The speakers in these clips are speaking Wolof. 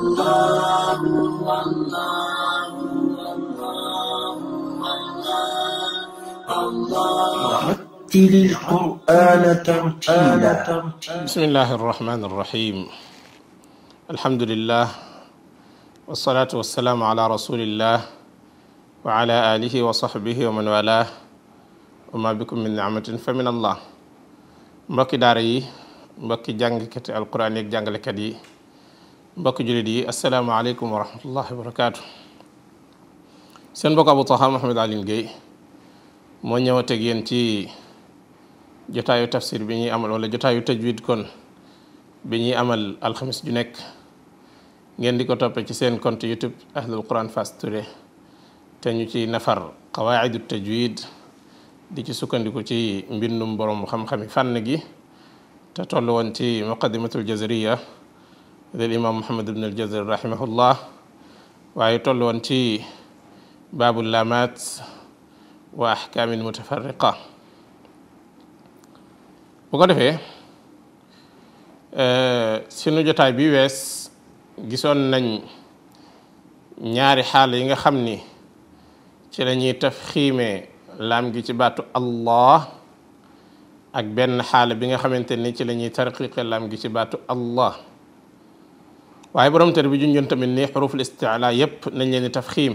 الله رتل القرآن ترتيلا بسم الله الرحمن الرحيم الحمد لله والصلاة والسلام على رسول الله وعلى آله وصحبه ومن والاه وما بكم من نعمة فمن الله mbokki daara yi mbokki jàngkati alquran yeeg jàngalekat yi mbokki jullit yi asalaamaaleykum wa rahmatullahi wa barakaatu seen mbokk Abou Taha Mouhamed Alioune Guèye moo ñëwateeg yéen ci jotaayu tafsir bi ñuy amal wala jotaayu tajwid kon bi ñuy amal alxamis ju nekk ngeen di ko toppe ci seen compte youtube ahlul quran Fass Touré te ñu ci nafar qawaidu tajwid di ci sukkandiku ci mbindum borom xam-xami fànn gi te toll woon ci muqaddimatul jazariya del imam muhammad ibn al jazari rahimahullah waaye toll woon ci baabul laamaat wa ahkaamin mutafarriqa bu ko defee sunu jotaay bi wees gisoon nañ ñaari xaal yi nga xam ni ci la ñuy tafxiimee laam gi ci baatu allah ak benn xaala bi nga xamante ni ci la ñuy tarqiqe laam gi ci baatu allah waaye borom tër bi junjoon tamit ni xuruful isticlaa yépp nañ leen di tafxiim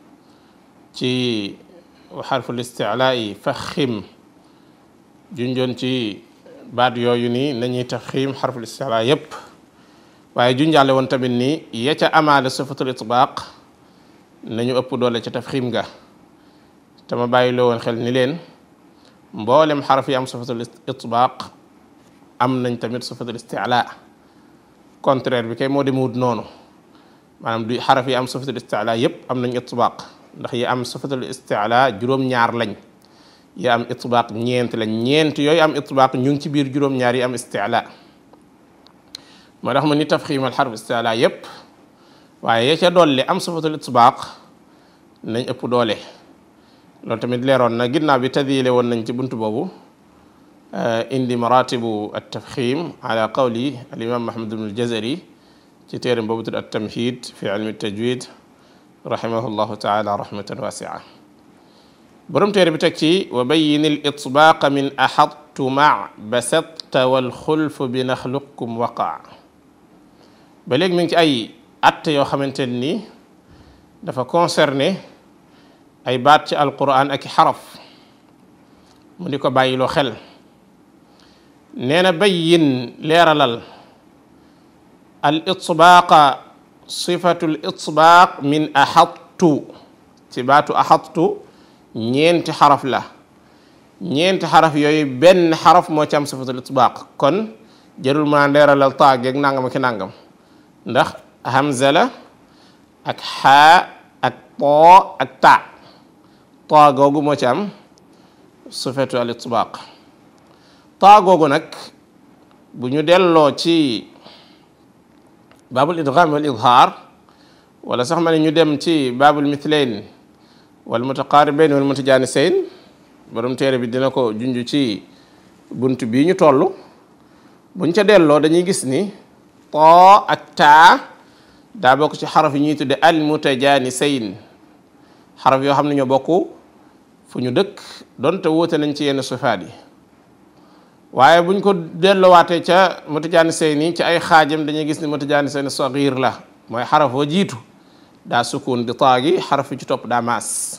ci xarful isticlaa yi faxim junjoon ci baat yooyu nii nañuy tafxiim xarful isticlaa yépp waaye junjaale woon tamit ni ya ca amaale sifatul itbaaq nañu ëpp doole ca tafxiim ga te ma bàyyi loo woon xel ni leen mboolem xaraf yi am sifatul itbaaq am nañ tamit sifatul isticlaa contraire bi kay moo demewut noonu maanaam du xaraf yi am sifatul isticlaa yépp am nañ itbaaq ndax yi am sifatul isticlaa juróom-ñaar lañ yi am itbaaq ñeent lañ ñeent yooyu am itbaaq ñu ngi ci biir juróom-ñaar yi am isticlaa moo tax ma ni tafxiimal xarf isticlaa yépp waaye ya ca dolli am sifatul itbaaq nañ ëpp doole loolu tamit leeroon na ginnaaw bi tadile woon nañ ci bunt boobu indi maratibu at tafxim ala qawli al imam mahamad ibn al jazari ci téeram boobu tudd at tamhid fi ilmi tajwid rahimahullahu taala rahmatan wasia borom téere bi teg ci wa bayin al itbaqa min axadtu ma basatta wal xulf bi naxluqkum waqa ba léegi mi ngi ci ay atte yoo xamante ni dafa concerné ay baat ci alquran ak i xaraf mu di ko bàyyiloo xel nee na bayyin leeralal al itbaaqa sifatul itbaaq min axattu ci baatu axattu ñeenti xaraf la ñeenti xaraf yooyu benn xaraf moo ci am sifatul itbaaq kon jarul maa leeralal taa geeg nangam ak nangam ndax hamza la ak xaa ak too ak taa taa googu moo ci am sifatu al itbaaq taa googu nag bu ñu delloo ci baabul idgham wal idhaar wala sax ma ne ñu dem ci baabul mithlayn wal mutaqaaribayn wal mutajaanisayn borom téere bi dina ko junj ci bunt bii ñu toll buñ ca delloo dañuy gis ni taa ak taa daa bokk ci xaraf yi ñuy tudde al mutajaanisayn xaraf yoo xam ne ñoo bokk fu ñu dëkk donte wóote nañ ci yenn sifaat yi waaye buñ ko dellowaatee ca mutajaani seyni ci ay xaajam dañuy gis ni mutajaani seyni saxiir la mooy xaraf wa jiitu daa sukun di taa gi xaraf yi ci topp daa maas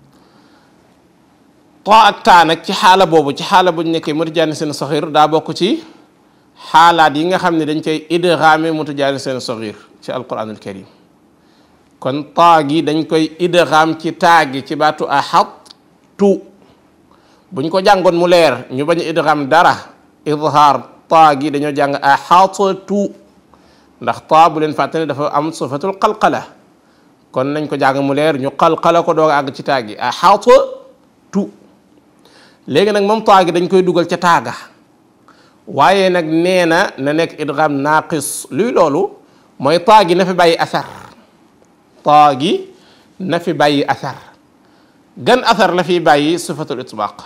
taa ak taa nag ci xaala boobu ci xaala buñ nekkee mutajaani seyni saxiir daa bokk ci xaalaat yi nga xam ne dañ koy idgaame mutajaani seyni saxiir ci alquranul karim kon taa gi dañ koy idgaam ci taa gi ci baatu axattu buñ ko jàngoon mu leer ñu bañ a idgham dara izhaar taa gi dañoo jàng axattu ndax taa bu leen fàtte ne dafa am sifatul qalqala kon nañ ko jàng mu leer ñu qalqala ko doog àgg ci taa gi axattu léegi nag moom taa gi dañ koy dugal ca taaga waaye nag nee na na nekk idgham naaqis luy loolu mooy taa gi na fi bàyyi asar taa gi na fi bàyyi asar gan athar la fiy bàyyi sifatul itbaq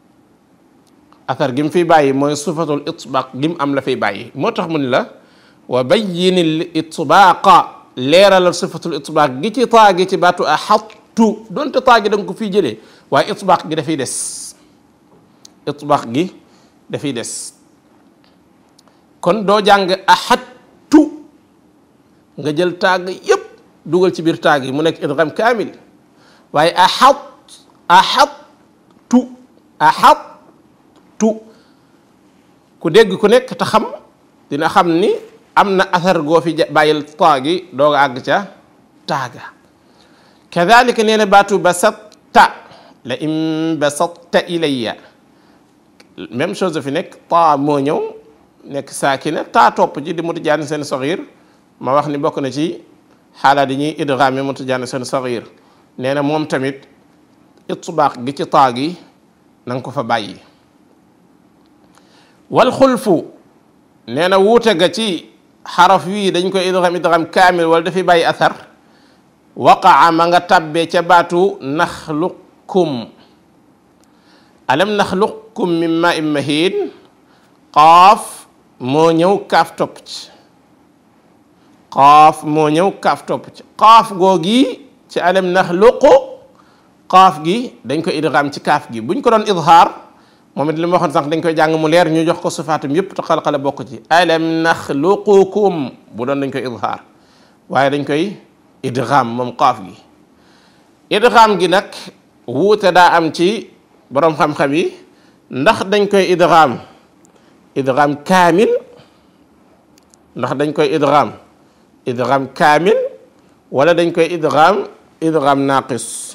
athar gi mu fiy bàyyi mooy sifatul itbaq gi mu am la fiy bàyyi moo tax mu ni la wa bayyinil itbaaqa leeralal sifatul itbaaq gi ci taa gi ci baatu axattu donte taa gi da nga ko fii jëlee waaye itbaaq gi dafay des itbaaq gi dafay des kon doo jàng axattu nga jël taag yépp dugal ci biir taag yi mu nekk idgham kaamil waaye axat axattu axattu ku dégg ku nekk te xam dina xam ni am na athar goo fi bàyyil taagi dooga àgg ca taaga kadalika nee na baatu basatta la in basatta ilayya même chose fi nekk taa moo ñëw nekk saakina taa topp ji di mutajaani seen saxiir ma wax ni bokk na ci xaalaat yi ñuy idgaame mutajaani seen saxiir nee na moom tamit itbaax gi ci taa gi na nga ko fa bàyyi wal xulfu nee na wuute ga ci xaraf wii dañ koy idgham idgham kaamil wala dafay bàyyi athar waqaa ma nga tabbee ca baatu naxluqkum alam naxluqkum min ma in mahin qaaf moo ñëw kaaf topp ci qaaf moo ñëw kaaf topp ci qaaf googi ci alam naxluqu qaaf gi dañ koy idgham ci kaaf gi buñ ko doon idhaar moom it li ma waxoon sànq dañ koy jàng mu leer ñu jox ko sifaatum yëpp te xalqala bokk ci alam naxluqukum bu doon dañ koy idhaar waaye dañ koy idgham moom qaaf gi idgham gi nag wuute daa am ci boroom xam-xam yi ndax dañ koy idgham idgham kaamil ndax dañ koy idgham idgham kaamil wala dañ koy idgham idgham naqis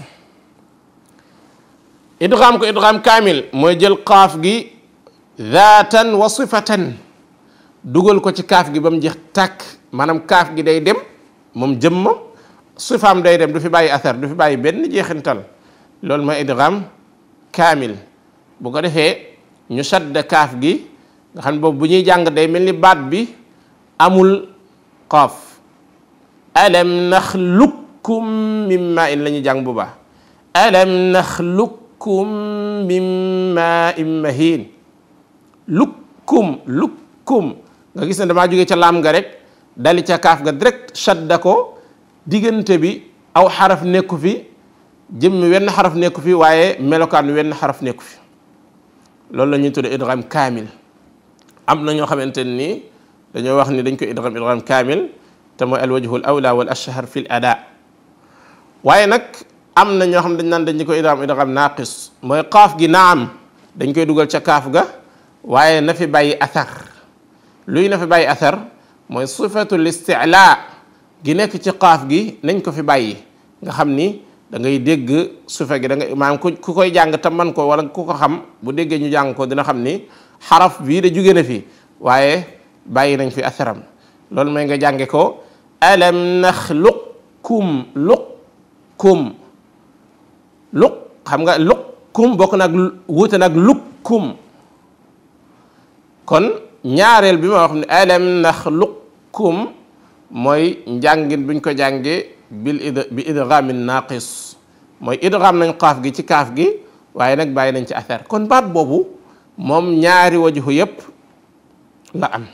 idgham ko idgham kaamil mooy jël qaaf gi zaatan wa sifatan dugal ko ci kaaf gi ba mu jeex tàkk maanaam kaaf gi day dem moom jëmmam sifaam day dem du fi bàyyi athar du fi bàyyi benn jeexintal loolu mooy idgham kaamil bu ko defee ñu sadda kaaf gi nga xam ne boobu bu ñuy jàng day mel ni baat bi amul qaaf alam naxluqkum min maa in la ñuy jàng bu baax alam naxluqkum min maa in mahin lukkum lukkum nga gis ne damaa jógee ca laam nga rek dali ca kaaf ga direct shadda ko diggante bi aw xaraf nekku fi jëmmi wenn xaraf nekku fi waaye melokaan wenn xaraf nekku fi loolu la ñuy tudde idgham kaamil am na ñoo xamante ni dañoo wax ni dañ koy idgham idgham kaamil te mooy alwajhul awla wal ashhar fi l ada waaye nag am na ñoo xam dañ naan dañ koy idgham idgham naqis mooy qaaf gi naam dañ koy dugal ca kaaf ga waaye na fi bàyyi athar luy na fi bàyyi athar mooy sifatul istilaa gi nekk ci qaaf gi nañ ko fi bàyyi nga xam ni da ngay dégg sufe gi da nga maanaam ku ku koy jàng te man ko wala ku ko xam bu déggee ñu jàng ko dina xam ni xaraf bii de jóge na fi waaye bàyyi nañ fi atharam loolu mooy nga jànge ko alam naxluqkum luqkum luq xam nga luqkum bokk nag wuute nag lukkum kon ñaareel bi ma wax ne alam naxluqkum mooy njàngin buñ ko jànge bil id bi idgaamin naqis mooy idgaam nañ qaaf gi ci kaaf gi waaye nag bàyyi nañ ci athar kon baat boobu moom ñaari wajhu yépp la am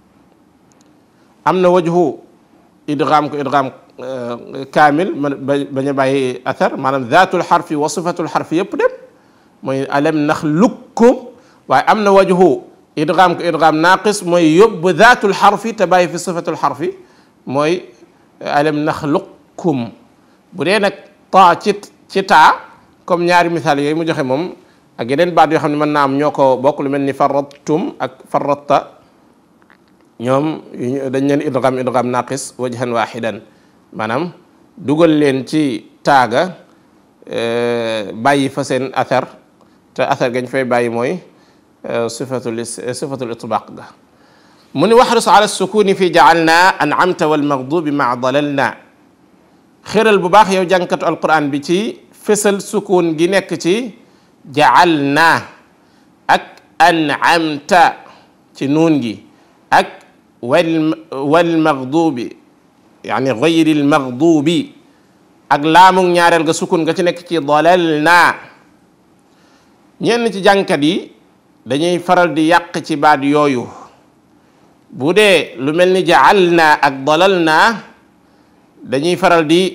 am na wajhu idgaam ko idgaam kaamil bañ a bàyyi athar maanaam zaatul xarfi wa sifatul xarfi yépp dem mooy alam naxluqkum waaye am na wajhu idgaam ko idgaam naqis mooy yóbbu zaatul xarfi te bàyyi fi sifatul xarfi mooy alam naxluqkum bu dee nag taa ci ci taa comme ñaari misaal yooyu mu joxe moom ak yeneen baat yoo xam ne mën naa am ñoo ko bokk lu mel ni farattum ak faratta ñoom dañ leen idgham idgham naqis wajhan wahidan maanaam dugal leen ci taaga bàyyi fa seen athar te athar gañ fay bàyyi mooy sifatul sifatul itbaq ga mu ni waxris ala sukuni fi jaalna an'amta wal maghdubi maa dalalna xéral bu baax yow jànkatu alquran bi ci fësal sukun gi nekk ci jaalna ak an'amta ci nuun gi ak wal wal maghdubi yaani gayril maghdubi ak laamug ñaareel ga sukun nga ci nekk ci dalalna ñenn ci jànkat yi dañuy faral di yàq ci baat yooyu bu dee lu mel ni jaal naa ak dalal naa dañuy faral di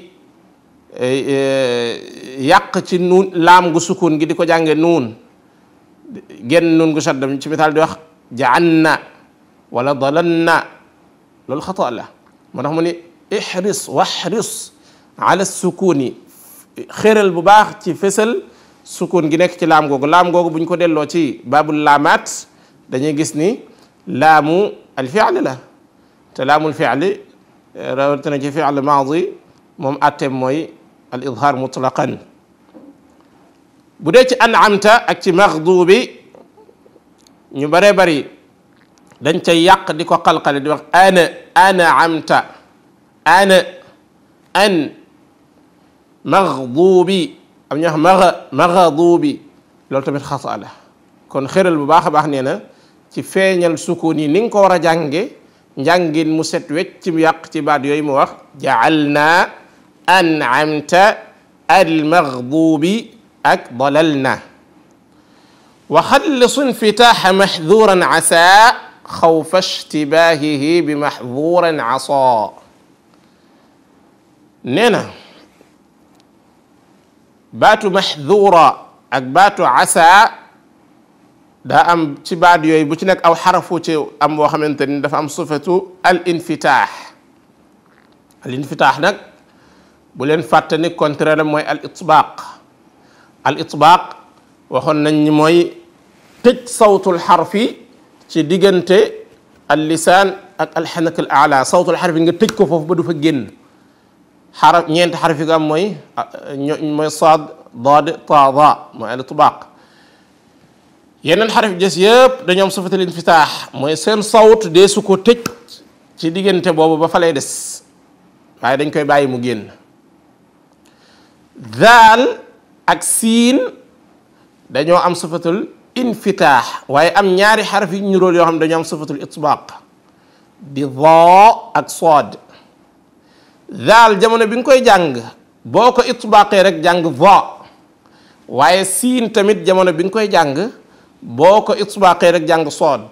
yàq ci nuun laam gu sukun gi di ko jànge nuun genn nuun gu saddam ci misaal di wax jaal na wala dalal na loolu xata la moo tax mu ni ixris waxris ala sukuni xéral bu baax ci fësal sukun gi nekk ci laam googu laam googu bu ñu ko delloo ci baabul laamaat dañuy gis ni laamu alfi'li la te laamul fi'li rawatina ci fi'l maadi moom atteem mooy al idhaar mutlaqan bu dee ci an'amta ak ci maxduubi ñu baree bari dañ cay yàq di ko qalqale di wax ana an'amta ana an maxduubi am ñoo xam maga maxduubi loolu tamit xasa la kon xëral bu baax a baax nee na ci feeñal sukun yi ni nga ko war a jànge njàngin mu set wecc ci yàq ci baat yooyu mu wax jaalna an'amta almaghdubi ak dalalna wa xallis infitaaxa maxduran asa xawfa ishtibaahihi bi maxduran asa nee na baatu maxdura ak baatu asa daa am ci baat yooyu bu ci nekk aw xarafu ci am boo xamante ni dafa am sufatu al infitaax al infitaax nag bu leen fàtte ni contraire mooy al itbaaq al itbaaq waxoon nañ ni mooy tëj sawtul xarfi ci diggante al lisaan ak al xanak al aala sawtul xarfi nga tëj ko foofu ba du fa génn xaraf ñeenti xarfi nga am mooy mooy saad daad taa daa mooy al itbaaq yeneen xaraf jës yëpp dañoo am sifatul infitaax mooy seen sawt dee su ko tëj ci diggante boobu ba fa lay des waaye dañ koy bàyyi mu génn daal ak siin dañoo am sifatul infitaax waaye am ñaari xaraf yu ñu róol yoo xam ne dañoo am sifatul itbaaq di doo ak sood daal jamono bi nga koy jàng boo ko itbaaqee rek jàng doo waaye siin tamit jamono bi nga koy jàng boo ko itbaaqee rek jàng sood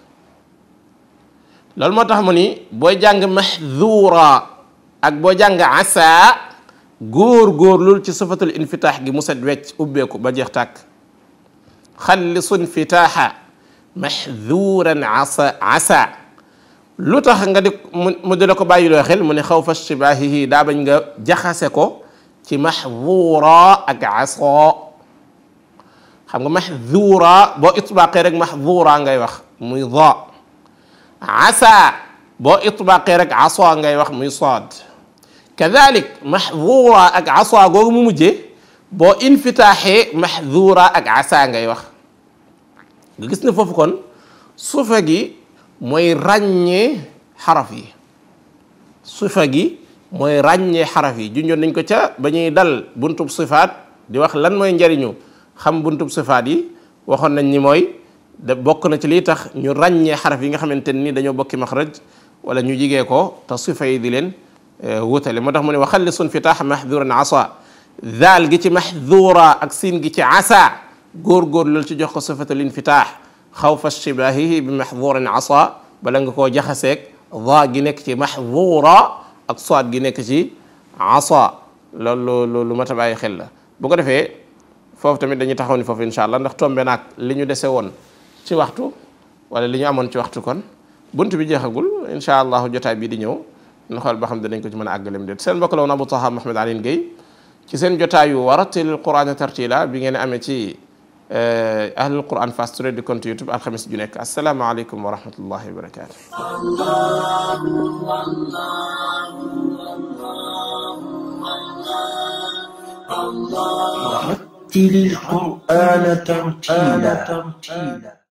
loolu moo tax mu ni booy jàng maxduura ak boo jàng asa góor-góorlul ci sifatul infitaax gi mu set wecc ubbeeku ba jeex tàkk xallisu infitaaxa maxduuran asa asa lu tax nga di mu di la ko bàyyiloo xel mu ne xaw fa shibaahihi daa bañ nga jaxase ko ci maxduura ak aso xam nga maxduura boo itbaaqee rek maxduura ngay wax muy da asa boo itbaaqee rek aso ngay wax muy sood kadalik maxduura ak aso googu mu mujjee boo infitaaxee maxduura ak asa ngay wax nga gis ne foofu kon sufa gi mooy ràññee xaraf yi sufa gi mooy ràññee xaraf yi junjoon nañ ko ca ba ñuy dal buntub sifaat di wax lan mooy njariñu xam buntub sifaat yi waxoon nañ ni mooy da bokk na ci lii tax ñu ràññee xaraf yi nga xamante ni dañoo bokki maxraj wala ñu jigee ko te sifa yi di leen wutale moo tax mu ne wa xallisun fitaax maxduran asa daal gi ci maxdura ak siin gi ci asa góor-góor loolu ci jox ko sifatul infitaax xawfa shibaahihi bi maxdurin asa bala nga koo jaxaseeg daa gi nekk ci maxdura ak soad gi nekk ci asa loolu lu mat a bàyyi xel la bu ko defee foofu tamit dañuy taxaw ni foofu incha allah ndax tombe naag li ñu dese woon ci waxtu wala li ñu amoon ci waxtu kon bunt bi jeexagul incha allahu jotaay bii di ñëw ñu xool ba xam danañ ko ci mën a àggalem déet seen mbokk la woon Abou Taha Mouhamed Alioune Guèye ci seen jotaayu warattilil Qur'ana tartila bi ngeen amee ci ahlul Qur'an Fast Track di compte YouTube alxamis ju nekk asalaamaaleykum wa rahmatullahi wa barakatu ورتل القرآن ترتيلا